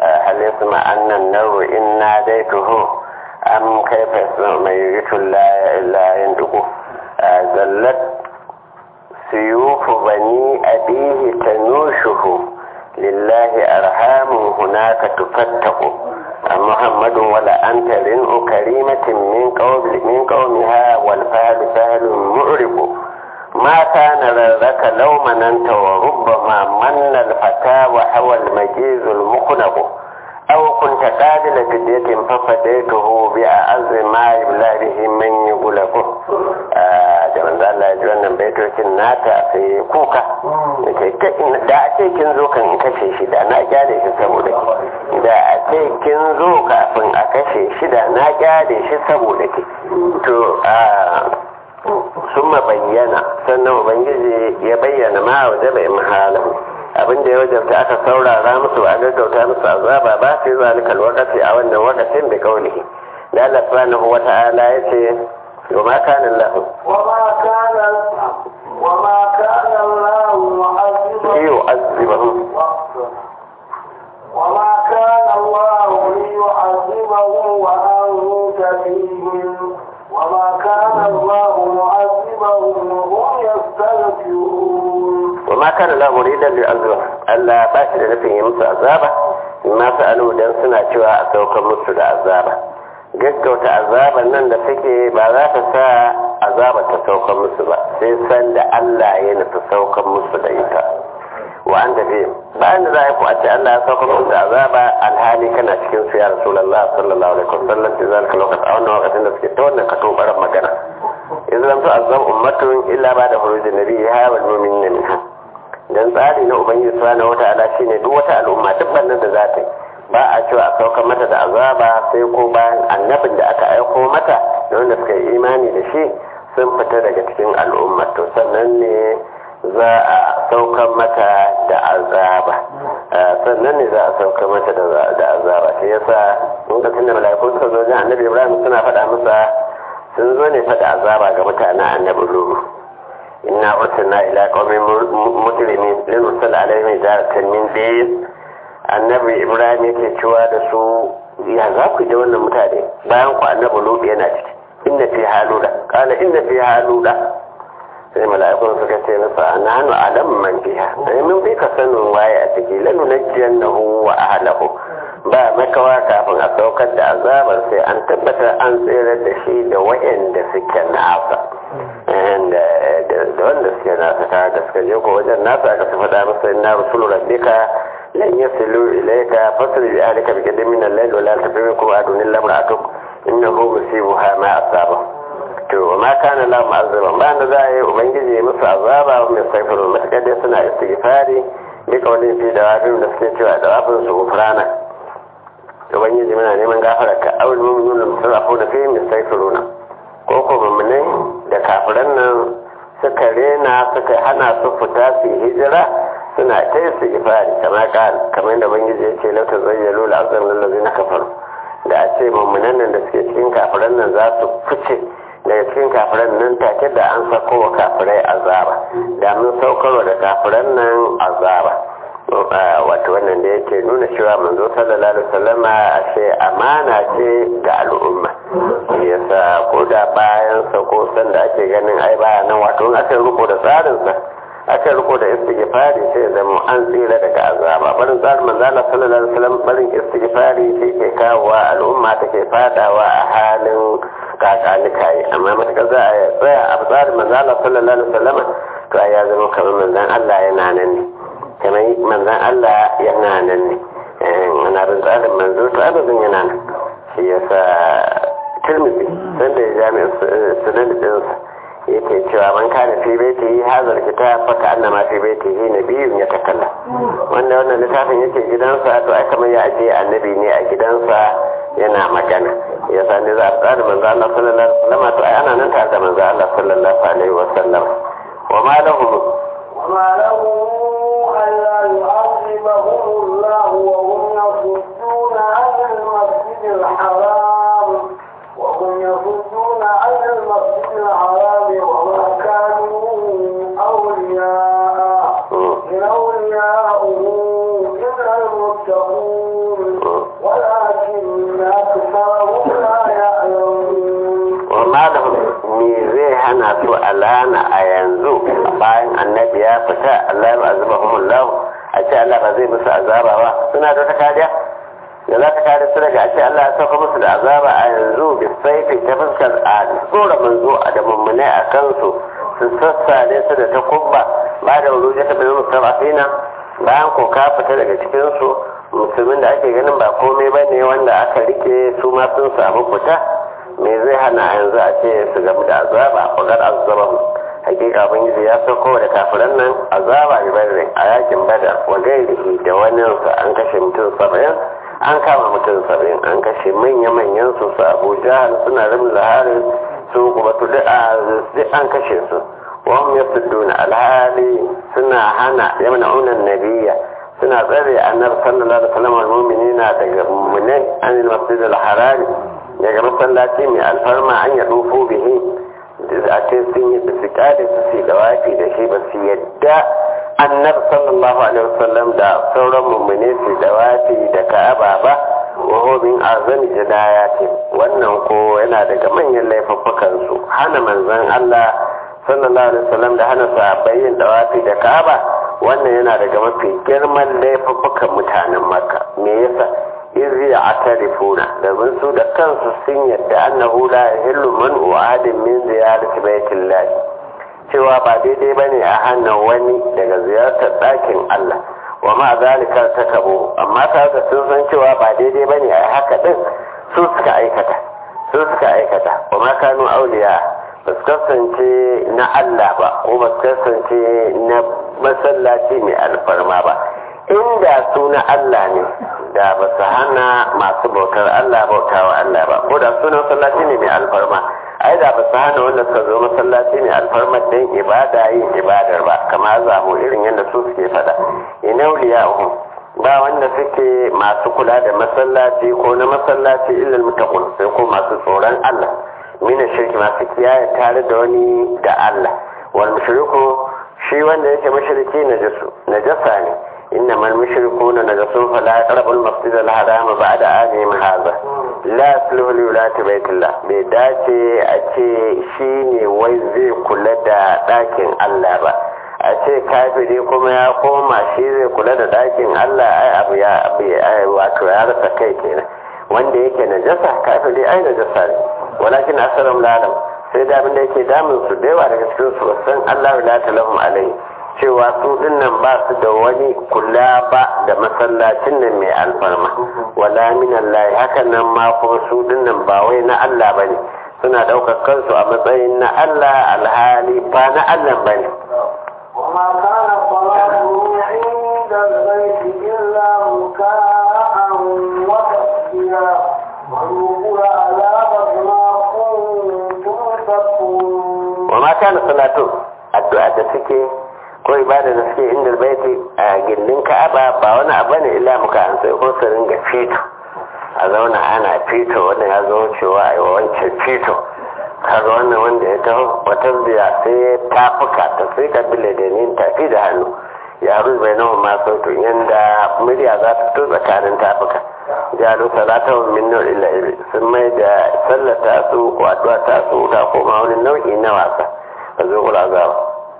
[SPEAKER 1] hal yasma anna an-naru in nadaytuhu am kayfa yasma man yuritu la yanduqu zallat سيوف بني أبيه تنوشه لله أرحام هناك تفتق محمد ولا أنت لن كريمة من قوم من قومها والفهل فهل معرب ما كان لك لو مننت وربما من الفتى وحوى المجيز المخنق أو كنت قابل فدية ففديته بأعز ما يبلى به من يغلق da manzo Allah ya ji wannan baitocin nata sai kuka da a ce kin zo kan kashe shi da na gyare shi saboda ki da a ce kin zo kafin a kashe shi da na gyare shi saboda ki to a sun bayyana sannan ubangiji ya bayyana ma waje bai mahala abin da ya wajabta aka saurara musu a gaggauta musu azaba ba sai zalikal wakati a wannan wakatin da kaulihi da Allah subhanahu wa ta'ala ya ce وما كان الله
[SPEAKER 2] وما كان وما كان الله معذبهم
[SPEAKER 1] يعذبهم
[SPEAKER 2] وما كان الله ليعذبهم وأنت فيهم وما كان الله معذبهم وهم يستغفرون
[SPEAKER 1] وما كان الله مريدا ليعذبهم ألا باشر نفسه يمس عذابه ما سألوا دان سنة cewa a saukar musu da azaba gaggauta azaban nan da suke ba za ta sa azaba ta saukar musu ba sai san da Allah ya nufi saukar musu da ita wa an da bayan da za a yi ce Allah ya saukar musu da azaba alhali kana cikin su ya rasulullah sallallahu alaihi wasallam da zalika lokaci a wannan lokacin da suke ta wannan kato baran magana idan lam tu'azzab ummatun illa ba da hurujin nabiyha wal mu'minina minha dan tsari na ubangiji subhanahu wata'ala shine duk wata al'umma duk bannan da za ta yi ba a cewa a saukar mata da azaba sai ko bayan annabin da aka aiko mata da wanda suka yi imani da shi sun fita daga cikin al'umma to sannan ne za a saukar mata da azaba sannan ne za a saukar mata da azaba shi yasa lokacin da mala'iku suka zo jin annabi ibrahim suna faɗa masa sun zo ne faɗa azaba ga mutanen annabi lulu inna ursilna ila qaumin mujrimin lin ursal alaihim jaratan min days annabi ibrahim yake cewa da su ya za ku da wannan mutane bayan ku annabi lutu yana ciki inna fi haluda kala inna fi haluda sai mala'ikun suka ce masa ananu alam man fiha sai mun bi ka sanin waye a ciki lanu najiyannahu wa ahlahu ba makawa kafin a saukar da azabar sai an tabbatar an tsere da shi da wayanda suke nasa da wanda suke nasa ta da suka je ko wajen nasa aka su faɗa masa inna rusulu rabbika lan yasilu ilayka fasri bi ahlika bi qadmin min al-layl wa la tafikum adun illa imra'atuk innahu musibuha ma asaba to ma kana la mu'azzaba ba da za a yi ubangiji musu azaba mai saifiru matakar dai suna istighfari bi kawalin fi da wafin da suke cewa da wafin su gufrana ubangiji muna neman gafara ka awul mu'minun da musarrafu da fi mai saifiruna ko ko mummunai da kafiran nan suka rena suka hana su fita su hijira suna ta yi su ifari kamar kamar da ubangiji ya ce lauta zayyalo la'azam lallazi na kafaru da a ce mummunan nan da suke cikin kafiran nan za su fice daga cikin kafiran nan take da an sako wa kafirai azaba da mun saukarwa da kafiran nan azaba wato wannan da yake nuna cewa manzo sallallahu alaihi wasallama ashe amana ce ga al'umma yasa ko da bayan sa ko san da ake ganin ai baya nan wato in aka riko da tsarin sa aka riko da istighfari sai da mu an tsira daga azaba barin tsarin manzo Allah sallallahu alaihi wasallam barin istighfari shi ke kawowa al'umma take fadawa a halin kakanika yi amma matakar za a tsaya a tsarin manzo Allah sallallahu alaihi wasallam to ya zama kamar manzon Allah yana nan ne kamar manzan Allah yana nan ne ana bin tsarin manzo to abin yana nan shi ya sa turmisi sanda ya jami'in sunan ɗinsa yake cewa man kana fi baiti yi hazar kita faka annama fi baiti yi na biyun ya takalla wanda wannan littafin yake gidansa to ai kamar ya ajiye annabi ne a gidansa yana magana ya sa ne za a tsara manzo Allah sallallahu alaihi wasallam to ai ana nan tare da manzo Allah sallallahu alaihi wasallam wa ma lahum
[SPEAKER 2] وما لهم ألا يعذبهم الله وهم يصدون عن المسجد الحرام وهم يصدون عن المسجد الحرام وما كانوا أولياء إن أولياءه إلا المتقون
[SPEAKER 1] yanzu bayan annabi ya fita Allah ya azabahumullahu a ce Allah ba zai musu azaba ba suna da ta kariya da za ta kare su daga a ce Allah ya sauka musu da azaba a yanzu da saifi ta fuskar a tsora manzo a da mummunai a kansu su sassale su da takubba ba da wuri ta bin mustafafina bayan ko ka fita daga cikinsu musulmin da ake ganin ba komai ba ne wanda aka rike su ma sun samu fita me zai hana yanzu a ce su gamu da azaba fagar azaba hakika ubangiji ya sauko da kafiran nan azaba bi badrin a yakin badar wa gairihi da wani an kashe mutum saba'in an kama mutum saba'in an kashe manya-manyan su su abu jahal suna rabin laharin su kuma tu duk an kashe su wahum yasudduna alhali suna hana yamna'unan nabiyya suna tsare annabi sallallahu alaihi wasallam almu'minina daga mu'minai an al-masjid al-haram daga masallaci mai alfarma an ya dufu bihi a ce sun yi da su kada su su da wafi da shi ba su yadda annabi sallallahu alaihi wasallam da sauran mu'mini su da wafi da ka'aba ba wa hobin azami jinayati wannan ko yana daga manyan laifuffukan su hana manzon Allah sallallahu alaihi wasallam da hana sahabbai yin dawafi da ka'aba wannan yana daga mafi girman laifuffukan mutanen makka me yasa izi a tarifuna domin su da kansu sun yadda annahu la yahillu man wa'adin min ziyarati baitillah cewa ba daidai bane a hannun wani daga ziyartar ɗakin Allah wa ma zalika takabu amma ta da sun san cewa ba daidai bane a haka din su suka aikata su suka aikata wa ma kanu auliya ba su kasance na Allah ba ko ba su kasance na masallaci mai alfarma ba inda su na Allah ne da ba su hana masu bautar Allah bautawa Allah ba ko da suna masallaci ne mai alfarma ai da ba su hana wanda suka zo masallaci ne alfarma don ibada yin ibadar ba kama zamu irin yadda su suke fada inauliya ba wanda suke masu kula da masallaci ko na masallaci illal muttaqun sai ko masu tsoron Allah mina shirki masu kiyaye tare da wani da Allah wal mushriku shi wanda yake mushriki najasu najasa ne إنما المشركون نجسون فلا يقربوا المسجد الحرام بعد عامهم هذا لا يصلح لولاة بيت الله بيداتي أتي شيني ويزي كل دا داكن الله با أتي كافري كما يقوم شيزي كل دا داكن الله أي أبو يا أبي أي واتو يا رسا كي كينا wanda yake najasa kafiri ai najasa ne walakin asalam lalam sai da abin da yake damun su da yawa daga cikin su san Allah la talahum alai cewa su dinnan ba su da wani kula ba da masallacin nan mai alfarma wala min Allah hakan nan ma kuma su dinnan ba wai na Allah bane suna daukar kansu a matsayin na Allah alhali ba na Allah bane
[SPEAKER 2] وما كان صلاتهم عند البيت إلا مكاء وتسبيا وذوقوا العذاب بما كنتم تكفرون
[SPEAKER 1] وما كان صلاتهم addu'a da suke ko ibada da suke inda baiti a gindin ka'aba ba wani abu ne illa muka an sai ko su ringa fito a zauna ana fito wannan ya zo cewa a wancan fito kaga wannan wanda ya taho wata biya sai ya tafuka ta sai ka bile da ni tafi da hannu ya ruzu bai nawa ma sautu yanda murya za ta fito tsakanin tafuka jalu salata min nau illa ibi sun mai da sallata su ko addu'a ta su ta koma wani nau'i na wasa a zo kula zawa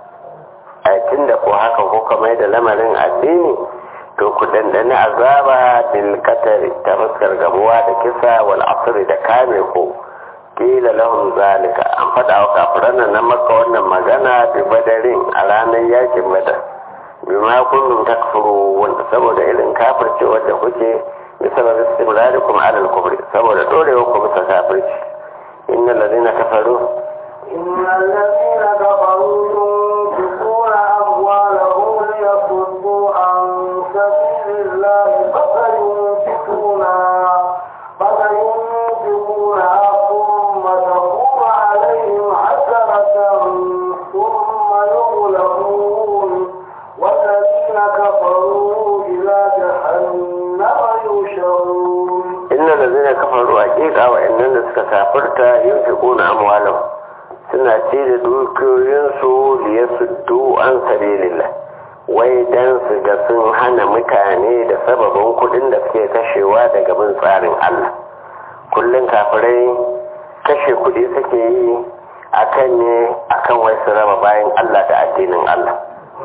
[SPEAKER 1] a da ko haka ko kamar da lamarin addini to ku dandani azaba bil qatari ta fuskar gabuwa da kisa wal asri da kame ko kila lahum zalika an faɗa wa kafiran nan na maka wannan magana bi badarin a ranar yakin badar bima kuntum takfurun saboda irin kafirce wanda kuke بسبب استمراركم على الكفر saboda dorewa ku bisa kafirci innal ladina kafaru
[SPEAKER 2] إن الذين كفروا ينفقون أموالهم ليصدوا عن سبيل الله فسينفقونها فسينفقونها ثم تكون عليهم حسرة ثم يغلبون والذين كفروا إلى جهنم يحشرون
[SPEAKER 1] innal ladina kafaru haqiqa wa innal da suka kafirta yunfiquna amwalahum suna ce da dukiyoyinsu liyasuddu an sabilillah wai dan su ga sun hana mutane da sababin kudin da suke kashewa daga bin tsarin Allah kullum kafirai kashe kudi suke yi akan ne akan wai su raba bayan Allah da addinin Allah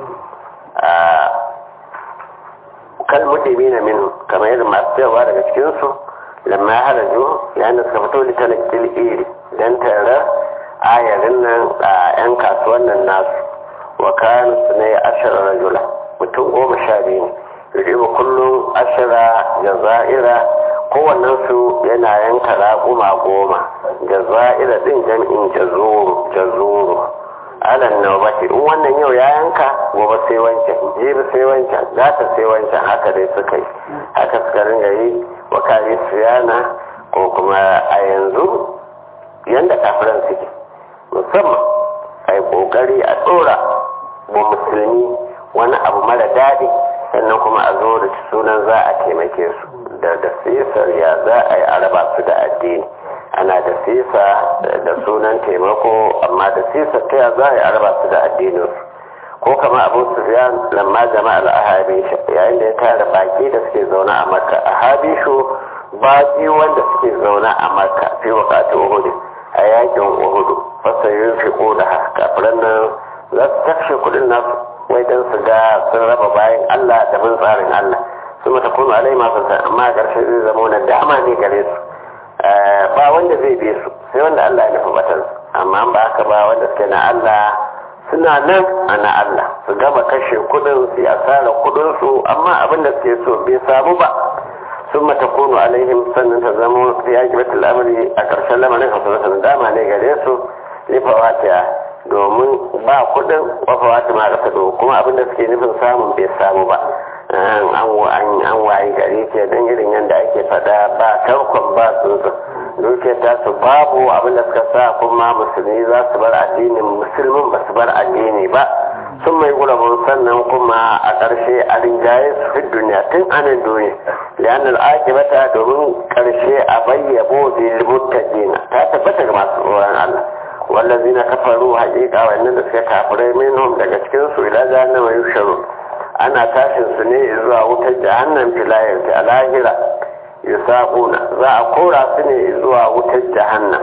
[SPEAKER 1] kal mutumi na min kamar yadda masu yawa daga cikinsu lamma ya haraju yayin da suka fito litalakil iri don tare ayarin nan a 'yan kasuwan nan nasu wa kanu su ne ashirar rajula mutum goma sha biyu ne yuribu kullum ashira jaza'ira kowannen su yana yanka raƙuma goma jaza'ira din jam'in jazuru jazuru alan nawbati in wannan yau ya yanka gobe sai wancan jibi sai wancan gata sai wancan haka dai suka yi haka suka ringa yi wa kare siyana ko kuma a yanzu yanda kafiran suke musamman a yi kokari a tsora wa musulmi wani abu mara daɗi sannan kuma a zo da sunan za a taimake su da da sisar ya za a yi araba su da addini ana da sisa da sunan taimako amma da sisa ta ya za a yi araba su da addinin ko kama abu sufyan lamma jama'al ahabisha yayin da ya tara baki da suke zaune a makka ahabishu baki wanda suke zaune a makka fi wakati uhudu a yakin uhudu fasa yin fi da kafiran nan za su takshe kudin nasu wai don su ga sun raba bayan allah da bin tsarin allah su mata kuma alai masu amma a ƙarshe zai zama wani dama ne gare su ba wanda zai bi su sai wanda Allah ya nufi batar amma ba haka ba wanda suke na Allah suna nan a na Allah su gama kashe kudin su ya tsara kudin su amma abin da suke so bai samu ba sun mata kunu alaihim sannan ta zama ya ki batul amri a ƙarshen lamarin hasanatan dama ne gare su lifawatiya domin ba kudin wafawati ma ƙasa kuma abin da suke nufin samun bai samu ba an wayi gari ke don irin yadda ake fada ba tarkon ba tsuntsu duke ta su babu abin da suka sa kuma musulmi za su bar addinin musulmin ba su bar addini ba sun mai gulabun sannan kuma a ƙarshe a rinjaye su fi duniya tun anan duniya liyanar akibata domin ƙarshe a bayyabo bil muttaqina ta tabbata ga masu tsoron Allah wallazina kafaru haƙiƙa wannan da suka kafirai minhum daga cikin su ila jahannama yusharun ana tashin su ne zuwa wutar jahannan filayar ta lahira yusaquna za a kora su ne zuwa wutar jahannan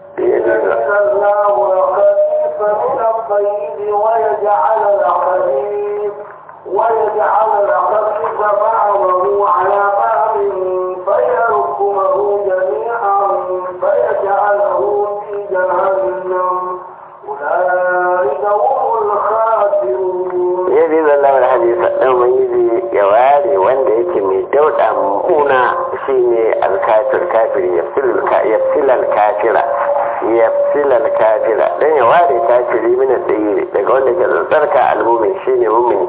[SPEAKER 2] ويجعل الخبيث بعضه على بعض فيركمه جميعا فيجعله في جهنم أولئك هم الخاسرون
[SPEAKER 1] yadda zan lamar hadisa ɗan ubangiji ya ware wanda yake mai dauɗa muna shine alkafir kafir ya filal kafira ya filal kafira dan ya ware kafiri mina tsayi daga wanda ke zantsarka almumin shine mumini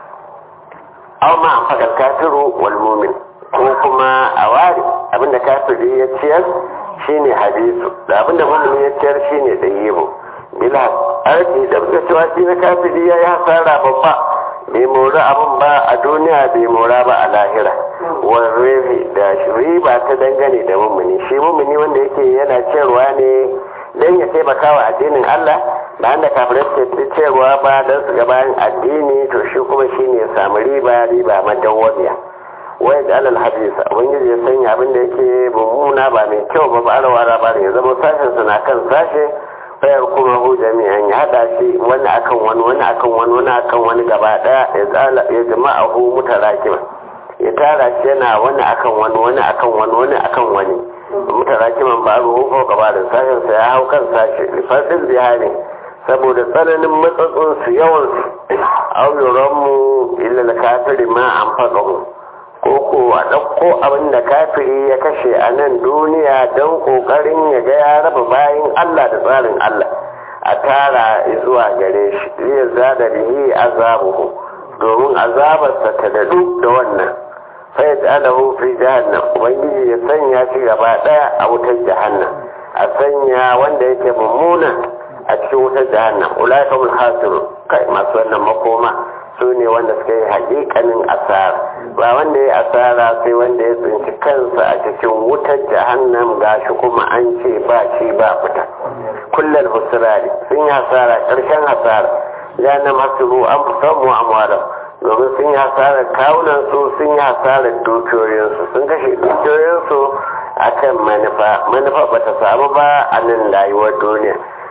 [SPEAKER 1] aw ma an faɗa kafiru wal mumin ko kuma a ware abinda kafiri ya ciyar shine hadisu da abinda mumini ya ciyar shine tsayibu bila aiki da muka cewa shi na kafiri ya yi hasara babba bai mora abin ba a duniya bai mora ba a lahira warrefi da riba ta dangane da mummuni shi mummuni wanda yake yana cewa ne don ya taimaka wa addinin Allah ba da kafirai suke cewa ba don su bayan addini to shi kuma shi ne ya samu riba riba madawwamiya wai da alal hadisa ubangiji ya sanya abin da yake mummuna ba mai kyau ba ba arawa ba ya zama sashen suna kan sashe fayar kuma hu jami'an ya hada shi wani akan wani wani akan wani wani akan wani gaba daya ya tsala ya jama'a hu mutarakima ya tara shi yana wani akan wani wani akan wani wani akan wani mutarakiman ba ruhu ko gaba da sashen sa ya hau kan sashi lifasin bihari saboda tsananin matsatsun su yawan su auyoran mu illa kafiri ma an faɗa mu ko ko a ɗauko abin da kafiri ya kashe a nan duniya don ƙoƙarin ya ga ya raba bayan Allah da tsarin Allah a tara zuwa gare shi zai zada bihi azabuhu domin azabarsa ta dadu da wannan sai da alahu fi jahannam ubangiji ya sanya shi gaba ɗaya a wutar jahannam a sanya wanda yake mummuna a cikin wutar jahannam ulaika mul hasiru kai masu wannan makoma su ne wanda suka yi hakikanin asara ba wanda ya asara sai wanda ya tsinci kansa a cikin wutar jahannam gashi kuma an ce ba shi ba fita kullal husrari sun yi hasara karshen hasara jahannam hasuru an fi samu amwala domin sun yi hasarar kawunan su sun yi hasarar dukiyoyinsu sun kashe dukiyoyinsu akan manufa manufa ba ta samu ba a nan rayuwar duniya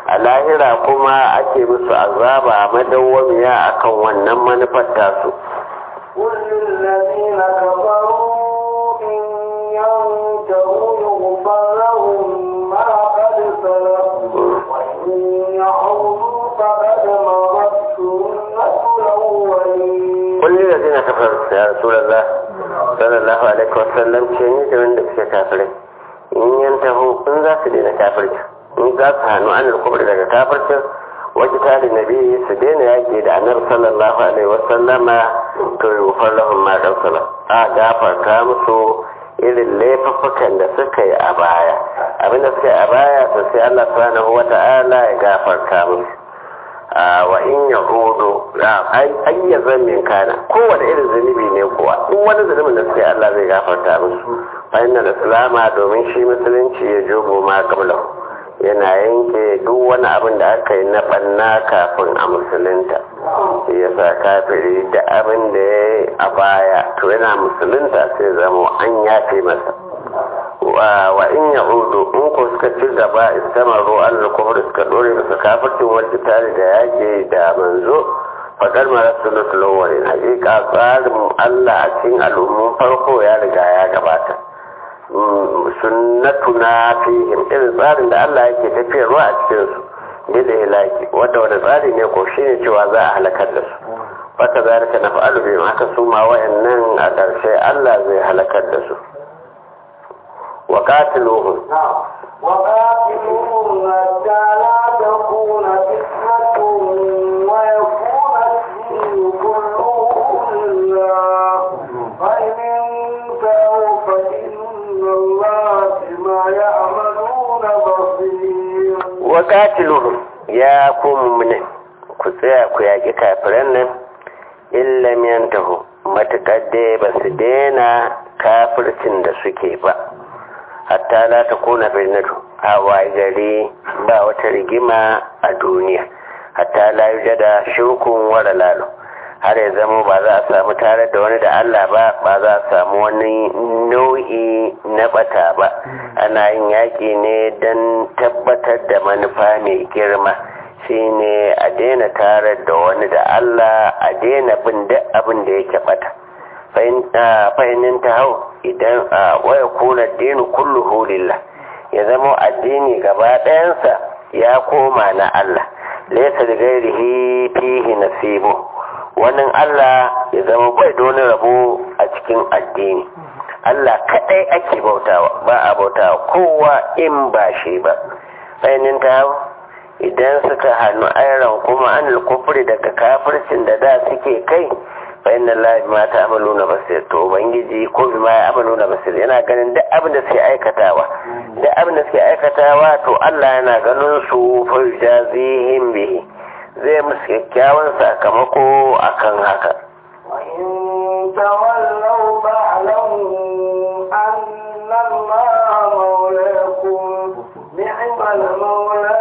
[SPEAKER 1] a lahira kuma ake musu azaba madawwamiya akan wannan manufar tasu
[SPEAKER 2] قل للذين كفروا إن ينتهوا يغفر لهم ما قد سلف وإن يعودوا فقد مضت سنة الأولين
[SPEAKER 1] قل للذين كفروا يا رسول الله صلى الله عليه وسلم كيني da wanda suke kafirai in yantahu in za su daina kafirci in za su hannu an alkubri daga kafircin wajen tare nabi su daina yaƙi da annabi sallallahu alaihi wasallama to yi wufar lahun ma ɗansala a gafarta musu irin laifuffukan da suka yi a baya abinda suka yi a baya to sai Allah subhanahu wa ta'ala ya gafarta musu wa in ya hudu ayya zambin kana kowane irin zunubi ne kuwa in wani zunubin da suka yi Allah zai gafarta musu fa'inna da islama domin shi musulunci ya jogo ma kablahu yana yanke duk wani abin da aka yi na ɓanna kafin a musulunta shi ya sa kafiri da abin da ya yi a baya to yana musulunta sai zama an yafe masa wa in ya udu in ko suka ci gaba istamaru allah kuma suka dore masa kafircin wacce tare da yake da manzo fakar mara sulutul awwalin hakika tsarin allah a cikin al'ummun farko ya riga ya gabata sunnatuna fihim irin tsarin da Allah yake tafiyarwa a cikin su bil hilaki wanda wani tsari ne ko shine cewa za a halakar da su fata zalika na fa'alu bihim haka su ma wayannan a ƙarshe Allah zai halakar da su wa qatiluhum
[SPEAKER 2] وقاتلوهم حتى لا تكون فتنة ويكون الدين كله لله فإن انتهوا فإن الله بما يعملون بصير
[SPEAKER 1] wa qatiluhum ya ku mu'minin ku tsaya ku yaƙi kafiran nan illam yantahu matuƙar dai ba su daina kafircin da suke ba hatta la ta kuna birnatu a gari ba wata rigima a duniya hatta la yujada shirkun wara lalo har ya zama ba za a samu tare da wani da Allah ba ba za a samu wani nau'i na bata ba ana yin yaƙi ne don tabbatar da manufa mai girma shine a daina tare da wani da Allah a daina bin duk abin da yake bata fahimnin ta hau idan a waya kuna dinu kullu lillah ya zama addini gaba ɗayansa ya koma na Allah laisa da gairihi fihi nasibu wannan Allah ya zama bai da wani rabo a cikin addini Allah kaɗai ake bautawa ba a bautawa kowa in ba shi ba fahimnin ta hau idan suka hannu ayran kuma an kufri daga kafircin da da suke kai fa inna allahi ma ta'maluna basir to ubangiji ko bi ma ya'maluna basir yana ganin duk abin da suke aikatawa duk abin da suke aikatawa to Allah yana ganin su fa jazihim bihi zai musu kyakkyawan sakamako akan haka
[SPEAKER 2] وإن تولوا فاعلموا أن الله مولاكم نعم المولى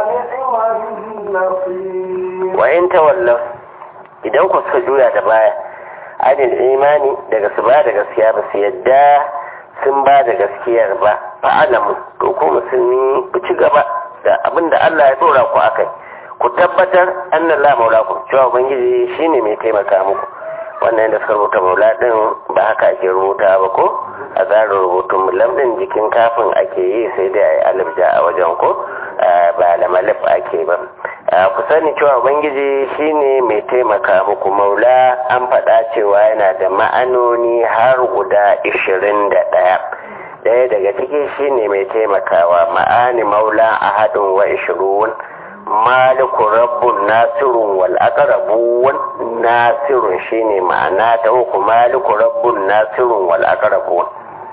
[SPEAKER 2] ونعم النصير
[SPEAKER 1] wa in tawallaw idan ku suka juya da baya adil imani daga su ba da gaskiya ba su yadda sun ba da gaskiyar ba fa alamu to ku musulmi ku ci gaba da abin da Allah ya dora ku akai ku tabbatar annan la maulakum cewa ubangiji shine mai taimaka muku wannan da suka rubuta maula din ba haka ake rubuta ba ko a tsarin rubutun lamdin jikin kafin ake yi sai dai a yi alif ja a wajen ko ba da malif ake ba ku sani cewa ubangiji shine mai taimaka muku maula an faɗa cewa yana da ma'anoni har guda ishirin da ɗaya ɗaya daga ciki shine mai taimakawa ma'ani maula ahadun wa ishirun maliku rabbun nasirun wal aqrabun nasirun shine ma'ana ta uku maliku rabbun nasirun wal aqrabun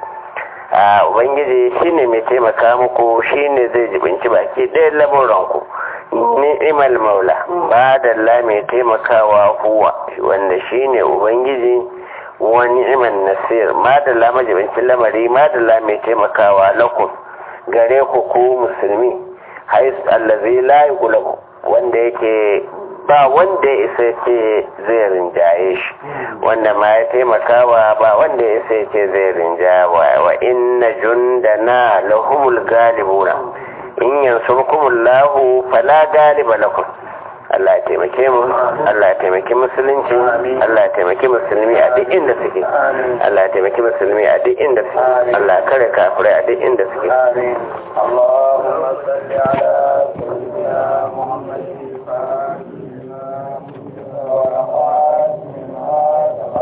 [SPEAKER 1] a ubangiji shine mai taimaka muku shine zai jibinci baki ɗaya lamuranku ni'imal maula ba da la mai taimakawa huwa wanda shine ubangiji wa ni'iman nasir ma da la majibincin lamari ma da la mai taimakawa lakum gare ku ku musulmi hais allazi la yughlabu wanda yake ba wanda ya isa ce zai rinjaye shi wanda ma ya taimakawa ba wanda ya isa ce zai rinjaya wa inna jundana lahumul galibuna in yansurkumullahu fala galiba lakum Allah ya taimake mu Allah ya taimaki musulunci Allah ya taimaki musulmi a duk inda suke Allah ya taimaki musulmi a duk inda suke Allah ya kare kafirai a duk inda suke
[SPEAKER 2] اللهم صل على